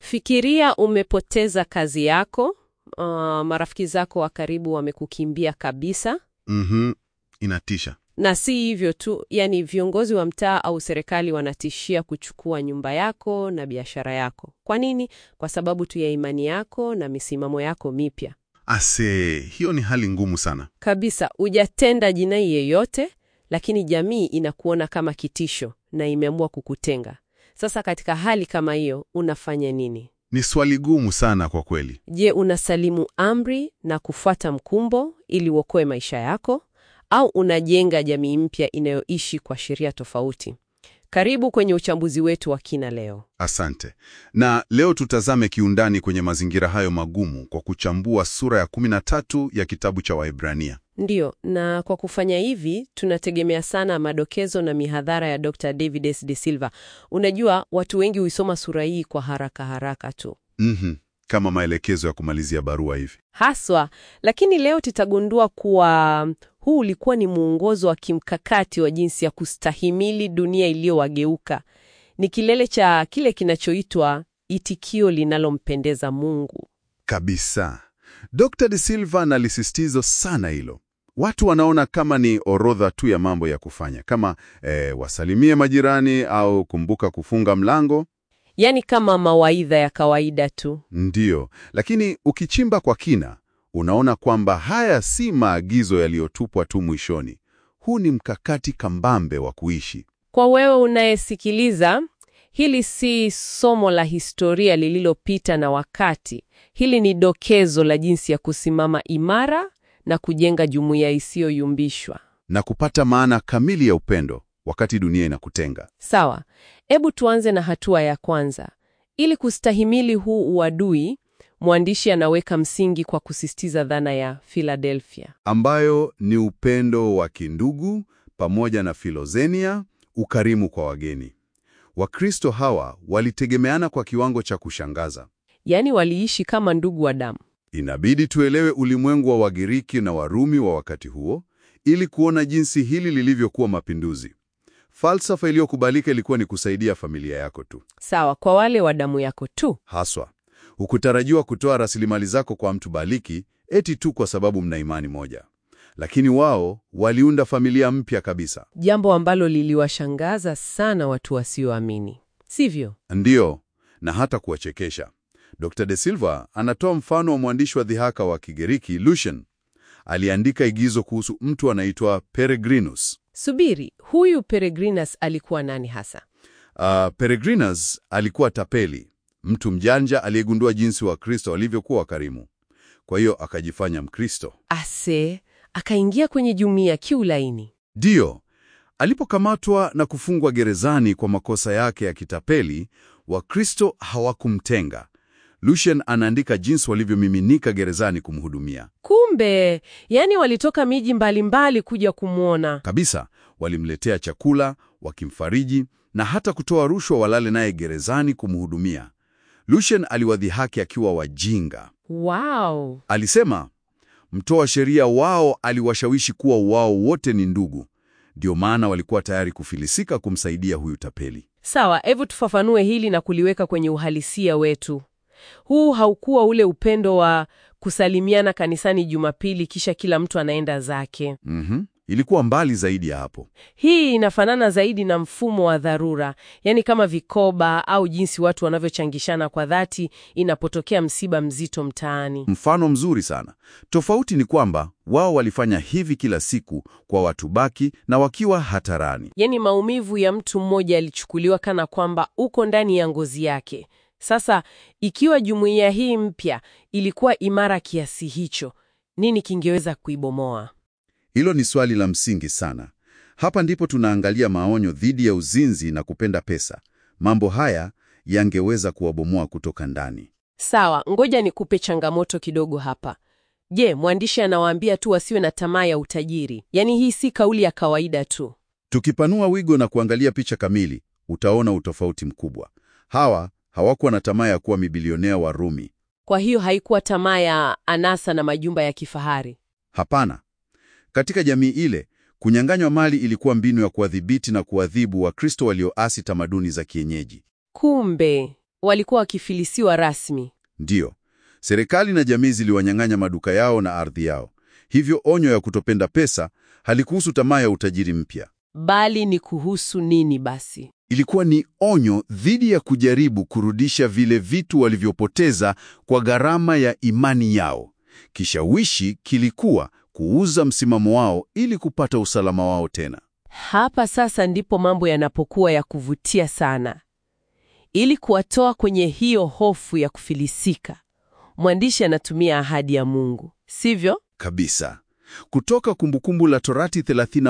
Fikiria umepoteza kazi yako, uh, marafiki zako wa karibu wamekukimbia kabisa, Mhm, inatisha. na si hivyo tu, yani viongozi wa mtaa au serikali wanatishia kuchukua nyumba yako na biashara yako. Kwa nini? Kwa sababu tu ya imani yako na misimamo yako mipya. Ase, hiyo ni hali ngumu sana. Kabisa, hujatenda jinai yeyote, lakini jamii inakuona kama kitisho na imeamua kukutenga. Sasa katika hali kama hiyo, unafanya nini? Ni swali gumu sana kwa kweli. Je, unasalimu amri na kufuata mkumbo ili uokoe maisha yako au unajenga jamii mpya inayoishi kwa sheria tofauti? Karibu kwenye uchambuzi wetu wa kina leo. Asante. Na leo tutazame kiundani kwenye mazingira hayo magumu kwa kuchambua sura ya 13 ya kitabu cha Waebrania. Ndiyo, na kwa kufanya hivi tunategemea sana madokezo na mihadhara ya Dr. David S. De Silva. Unajua, watu wengi huisoma sura hii kwa haraka haraka tu Mhm, kama maelekezo ya kumalizia barua hivi. haswa, lakini leo tutagundua kuwa huu ulikuwa ni mwongozo wa kimkakati wa jinsi ya kustahimili dunia iliyowageuka. Ni kilele cha kile kinachoitwa itikio linalompendeza Mungu. Kabisa. Dr. De Silva analisisitiza sana hilo. Watu wanaona kama ni orodha tu ya mambo ya kufanya, kama eh, wasalimie majirani au kumbuka kufunga mlango. Yaani kama mawaidha ya kawaida tu. Ndiyo, lakini ukichimba kwa kina, unaona kwamba haya si maagizo yaliyotupwa tu mwishoni. Huu ni mkakati kambambe wa kuishi. Kwa wewe unayesikiliza, hili si somo la historia lililopita na wakati. Hili ni dokezo la jinsi ya kusimama imara na kujenga jumuiya isiyoyumbishwa. na kupata maana kamili ya upendo wakati dunia inakutenga. Sawa, hebu tuanze na hatua ya kwanza. Ili kustahimili huu uadui, mwandishi anaweka msingi kwa kusisitiza dhana ya Philadelphia. ambayo ni upendo wa kindugu pamoja na filozenia, ukarimu kwa wageni. Wakristo hawa walitegemeana kwa kiwango cha kushangaza. Yaani waliishi kama ndugu wa damu. Inabidi tuelewe ulimwengu wa Wagiriki na Warumi wa wakati huo ili kuona jinsi hili lilivyokuwa mapinduzi. Falsafa iliyokubalika ilikuwa ni kusaidia familia yako tu. Sawa, kwa wale wa damu yako tu. Haswa, hukutarajiwa kutoa rasilimali zako kwa mtu baliki eti tu kwa sababu mna imani moja. Lakini wao waliunda familia mpya kabisa. Jambo ambalo liliwashangaza sana watu wasioamini, sivyo? Ndiyo, na hata kuwachekesha. Dr. De Silva anatoa mfano wa mwandishi wa dhihaka wa Kigiriki Lucian. Aliandika igizo kuhusu mtu anaitwa Peregrinus. Subiri, huyu Peregrinus alikuwa nani hasa? Uh, Peregrinus alikuwa tapeli, mtu mjanja aliyegundua jinsi Wakristo walivyokuwa wakarimu. Kwa hiyo akajifanya Mkristo. Ase akaingia kwenye jumuiya kiulaini. Ndiyo, alipokamatwa na kufungwa gerezani kwa makosa yake ya kitapeli, Wakristo hawakumtenga. Lucian anaandika jinsi walivyomiminika gerezani kumhudumia. Kumbe, yani walitoka miji mbalimbali kuja kumwona. Kabisa, walimletea chakula, wakimfariji na hata kutoa rushwa walale naye gerezani kumhudumia. Lucian aliwadhihaki akiwa wajinga. Wow. Alisema mtoa sheria wao aliwashawishi kuwa wao wote ni ndugu, ndio maana walikuwa tayari kufilisika kumsaidia huyu tapeli. Sawa, hebu tufafanue hili na kuliweka kwenye uhalisia wetu. Huu haukuwa ule upendo wa kusalimiana kanisani Jumapili kisha kila mtu anaenda zake. Mhm. Ilikuwa mbali zaidi ya hapo. Hii inafanana zaidi na mfumo wa dharura, yaani kama vikoba au jinsi watu wanavyochangishana kwa dhati inapotokea msiba mzito mtaani. Mfano mzuri sana. Tofauti ni kwamba wao walifanya hivi kila siku kwa watu baki na wakiwa hatarani. Yaani maumivu ya mtu mmoja yalichukuliwa kana kwamba uko ndani ya ngozi yake. Sasa ikiwa jumuiya hii mpya ilikuwa imara kiasi hicho, nini kingeweza kuibomoa? Hilo ni swali la msingi sana. Hapa ndipo tunaangalia maonyo dhidi ya uzinzi na kupenda pesa. Mambo haya yangeweza kuwabomoa kutoka ndani. Sawa, ngoja nikupe changamoto kidogo hapa. Je, mwandishi anawaambia tu wasiwe na tamaa ya utajiri? Yaani hii si kauli ya kawaida tu. Tukipanua wigo na kuangalia picha kamili, utaona utofauti mkubwa. Hawa hawakuwa na tamaa ya kuwa mibilionea wa Rumi. Kwa hiyo haikuwa tamaa ya anasa na majumba ya kifahari. Hapana. Katika jamii ile, kunyang'anywa mali ilikuwa mbinu ya kuwadhibiti na kuadhibu Wakristo walioasi tamaduni za kienyeji. Kumbe Walikuwa wakifilisiwa rasmi. Ndiyo, serikali na jamii ziliwanyang'anya maduka yao na ardhi yao. Hivyo onyo ya kutopenda pesa halikuhusu tamaa ya utajiri mpya. Bali ni kuhusu nini basi? Ilikuwa ni onyo dhidi ya kujaribu kurudisha vile vitu walivyopoteza kwa gharama ya imani yao. Kishawishi kilikuwa kuuza msimamo wao ili kupata usalama wao tena. Hapa sasa ndipo mambo yanapokuwa ya kuvutia sana. Ili kuwatoa kwenye hiyo hofu ya kufilisika, mwandishi anatumia ahadi ya Mungu, sivyo? Kabisa. Kutoka Kumbukumbu la Torati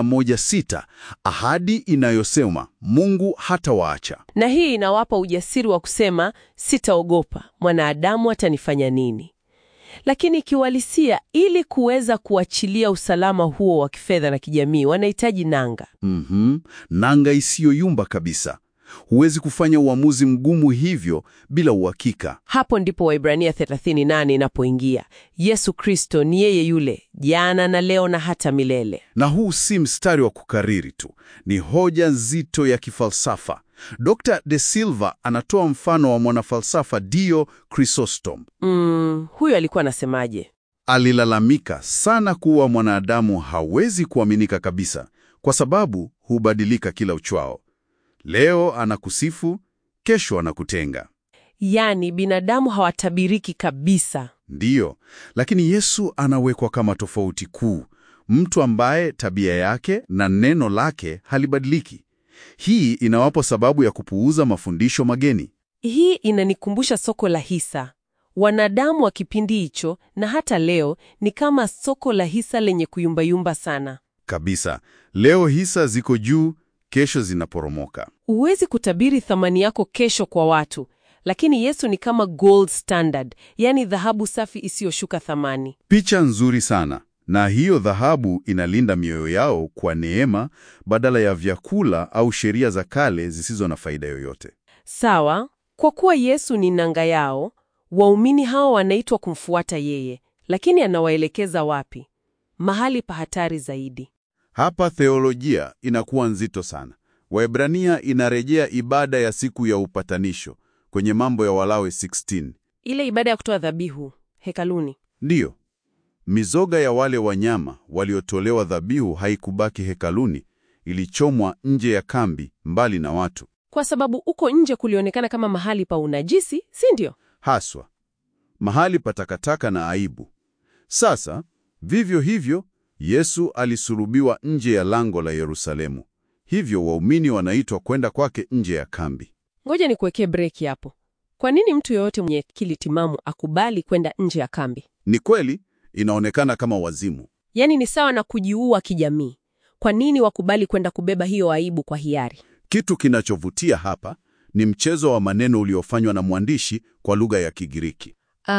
31:6, ahadi inayosema Mungu hatawaacha. Na hii inawapa ujasiri wa kusema sitaogopa, mwanadamu atanifanya nini? Lakini kiuhalisia, ili kuweza kuachilia usalama huo wa kifedha na kijamii, wanahitaji nanga. Mhm, nanga isiyoyumba kabisa. Huwezi kufanya uamuzi mgumu hivyo bila uhakika. Hapo ndipo Waibrania 38 inapoingia. Yesu Kristo ni yeye yule jana na leo na hata milele. Na huu si mstari wa kukariri tu, ni hoja nzito ya kifalsafa. Dr. De Silva anatoa mfano wa mwanafalsafa Dio Chrysostom. Mm, huyo alikuwa anasemaje? Alilalamika sana kuwa mwanadamu hawezi kuaminika kabisa kwa sababu hubadilika kila uchwao. Leo anakusifu, kesho anakutenga. Yaani binadamu hawatabiriki kabisa. Ndiyo, lakini Yesu anawekwa kama tofauti kuu, mtu ambaye tabia yake na neno lake halibadiliki. Hii inawapa sababu ya kupuuza mafundisho mageni. Hii inanikumbusha soko la hisa. Wanadamu wa kipindi hicho na hata leo ni kama soko la hisa lenye kuyumbayumba sana. Kabisa. Leo hisa ziko juu, kesho zinaporomoka. Huwezi kutabiri thamani yako kesho kwa watu, lakini Yesu ni kama gold standard, yaani dhahabu safi isiyoshuka thamani. Picha nzuri sana. Na hiyo dhahabu inalinda mioyo yao kwa neema badala ya vyakula au sheria za kale zisizo na faida yoyote. Sawa, kwa kuwa Yesu ni nanga yao, waumini hao wanaitwa kumfuata yeye, lakini anawaelekeza wapi? Mahali pa hatari zaidi. Hapa theolojia inakuwa nzito sana. Waebrania inarejea ibada ya siku ya upatanisho kwenye Mambo ya Walawi 16. Ile ibada ya kutoa dhabihu hekaluni. Ndiyo, mizoga ya wale wanyama waliotolewa dhabihu haikubaki hekaluni, ilichomwa nje ya kambi, mbali na watu. Kwa sababu uko nje kulionekana kama mahali pa unajisi, si ndio? Haswa mahali pa takataka na aibu. Sasa vivyo hivyo, Yesu alisulubiwa nje ya lango la Yerusalemu, hivyo waumini wanaitwa kwenda kwake nje ya kambi. Ngoja nikuwekee breki hapo. Kwa nini mtu yeyote mwenye akili timamu akubali kwenda nje ya kambi? Ni kweli inaonekana kama wazimu. Yaani ni sawa na kujiua kijamii. Kwa nini wakubali kwenda kubeba hiyo aibu kwa hiari? Kitu kinachovutia hapa ni mchezo wa maneno uliofanywa na mwandishi kwa lugha ya Kigiriki.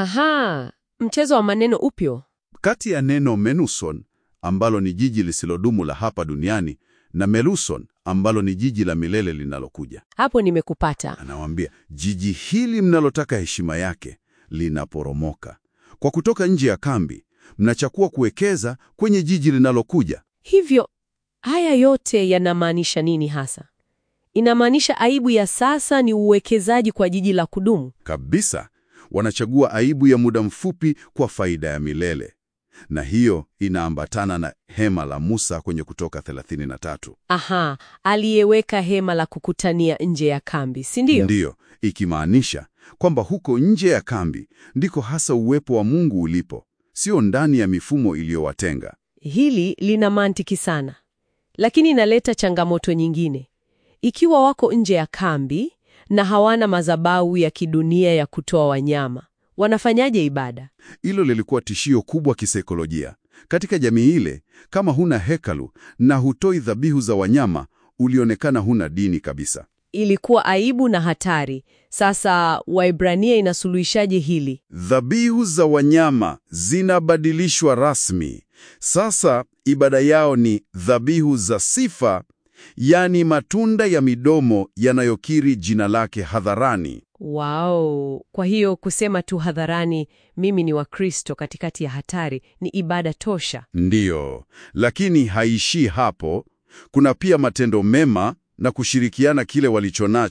Aha, mchezo wa maneno upyo. Kati ya neno menuson ambalo ni jiji lisilodumu la hapa duniani na meluson ambalo ni jiji la milele linalokuja. Hapo nimekupata. Anawaambia, jiji hili mnalotaka heshima yake linaporomoka. Kwa kutoka nje ya kambi, mnachakua kuwekeza kwenye jiji linalokuja. Hivyo haya yote yanamaanisha nini hasa? Inamaanisha aibu ya sasa ni uwekezaji kwa jiji la kudumu. Kabisa, wanachagua aibu ya muda mfupi kwa faida ya milele. Na hiyo inaambatana na hema la Musa kwenye Kutoka 33. Aha, aliyeweka hema la kukutania nje ya kambi, si ndio? Ndiyo, ikimaanisha kwamba huko nje ya kambi ndiko hasa uwepo wa Mungu ulipo, sio ndani ya mifumo iliyowatenga. Hili lina mantiki sana, lakini inaleta changamoto nyingine. Ikiwa wako nje ya kambi na hawana madhabahu ya kidunia ya kutoa wanyama, wanafanyaje ibada? Hilo lilikuwa tishio kubwa kisaikolojia katika jamii ile. Kama huna hekalu na hutoi dhabihu za wanyama, ulionekana huna dini kabisa. Ilikuwa aibu na hatari. Sasa Waibrania inasuluhishaje hili? Dhabihu za wanyama zinabadilishwa rasmi. Sasa ibada yao ni dhabihu za sifa, yaani matunda ya midomo yanayokiri jina lake hadharani. Wow! Kwa hiyo kusema tu hadharani mimi ni Wakristo katikati ya hatari ni ibada tosha. Ndiyo, lakini haishii hapo. Kuna pia matendo mema na kushirikiana kile walichonacho,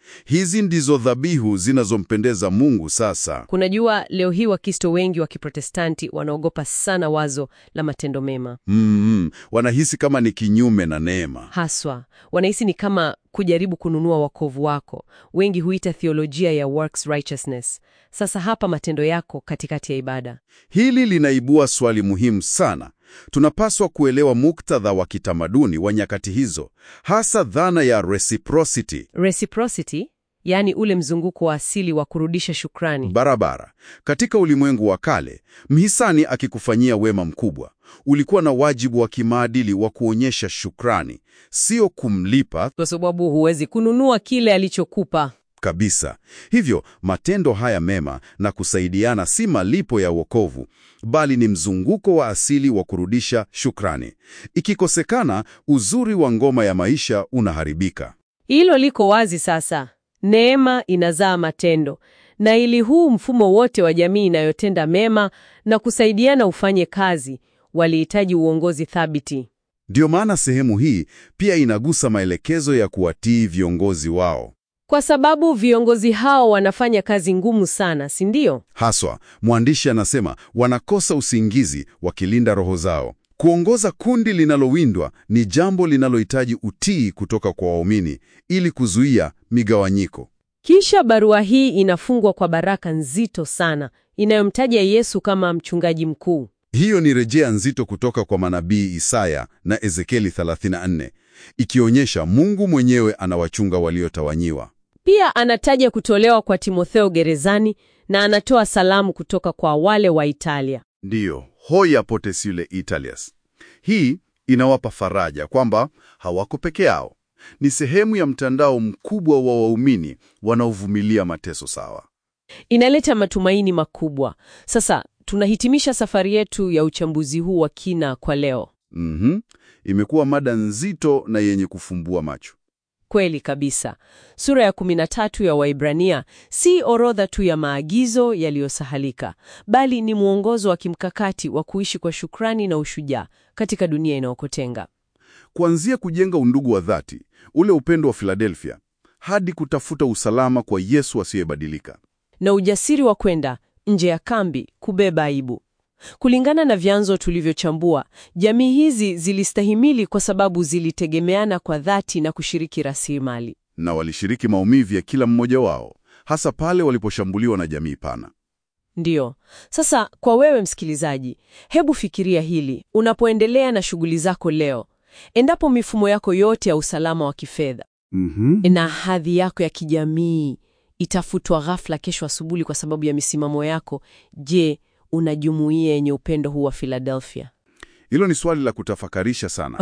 Hizi ndizo dhabihu zinazompendeza Mungu sasa. Kunajua, leo hii Wakristo wengi wa Kiprotestanti wanaogopa sana wazo la matendo mema. Mm, wanahisi kama ni kinyume na neema. Haswa wanahisi ni kama kujaribu kununua wokovu wako. Wengi huita theolojia ya works righteousness. Sasa hapa matendo yako katikati ya ibada. Hili linaibua swali muhimu sana. Tunapaswa kuelewa muktadha wa kitamaduni wa nyakati hizo, hasa dhana ya reciprocity Reciprocity, yaani ule mzunguko wa asili wa kurudisha shukrani. barabara. Katika ulimwengu wa kale, mhisani akikufanyia wema mkubwa, ulikuwa na wajibu wa kimaadili wa kuonyesha shukrani, sio kumlipa Kwa sababu huwezi kununua kile alichokupa. kabisa. Hivyo matendo haya mema na kusaidiana si malipo ya wokovu, bali ni mzunguko wa asili wa kurudisha shukrani. Ikikosekana, uzuri wa ngoma ya maisha unaharibika. Hilo liko wazi sasa. Neema inazaa matendo, na ili huu mfumo wote wa jamii inayotenda mema na kusaidiana ufanye kazi, walihitaji uongozi thabiti. Ndiyo maana sehemu hii pia inagusa maelekezo ya kuwatii viongozi wao. Kwa sababu viongozi hao wanafanya kazi ngumu sana, si ndio? Haswa, mwandishi anasema wanakosa usingizi wakilinda roho zao. Kuongoza kundi linalowindwa ni jambo linalohitaji utii kutoka kwa waumini ili kuzuia migawanyiko. Kisha barua hii inafungwa kwa baraka nzito sana inayomtaja Yesu kama mchungaji mkuu. Hiyo ni rejea nzito kutoka kwa manabii Isaya na Ezekieli 34, ikionyesha Mungu mwenyewe anawachunga waliotawanyiwa. Pia anataja kutolewa kwa Timotheo gerezani na anatoa salamu kutoka kwa wale wa Italia. Ndiyo, hoya potesile Italias. Hii inawapa faraja kwamba hawako peke yao. Ni sehemu ya mtandao mkubwa wa waumini wanaovumilia mateso sawa. Inaleta matumaini makubwa. Sasa tunahitimisha safari yetu ya uchambuzi huu wa kina kwa leo. Mhm. Imekuwa mada nzito na yenye kufumbua macho. Kweli kabisa. Sura ya 13 ya Waibrania si orodha tu ya maagizo yaliyosahalika, bali ni mwongozo wa kimkakati wa kuishi kwa shukrani na ushujaa katika dunia inayokutenga. Kuanzia kujenga undugu wa dhati, ule upendo wa Philadelphia, hadi kutafuta usalama kwa Yesu asiyebadilika. na ujasiri wa kwenda nje ya kambi kubeba aibu. Kulingana na vyanzo tulivyochambua, jamii hizi zilistahimili kwa sababu zilitegemeana kwa dhati na kushiriki rasilimali. Na walishiriki maumivu ya kila mmoja wao, hasa pale waliposhambuliwa na jamii pana. Ndiyo. Sasa kwa wewe msikilizaji, hebu fikiria hili unapoendelea na shughuli zako leo. Endapo mifumo yako yote ya usalama wa kifedha Mhm. na hadhi yako ya kijamii itafutwa ghafla kesho asubuhi kwa sababu ya misimamo yako, je, una jumuiya yenye upendo huu wa Philadelphia? Hilo ni swali la kutafakarisha sana.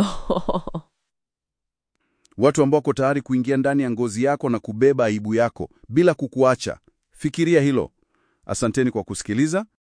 Watu ambao wako tayari kuingia ndani ya ngozi yako na kubeba aibu yako bila kukuacha. Fikiria hilo. Asanteni kwa kusikiliza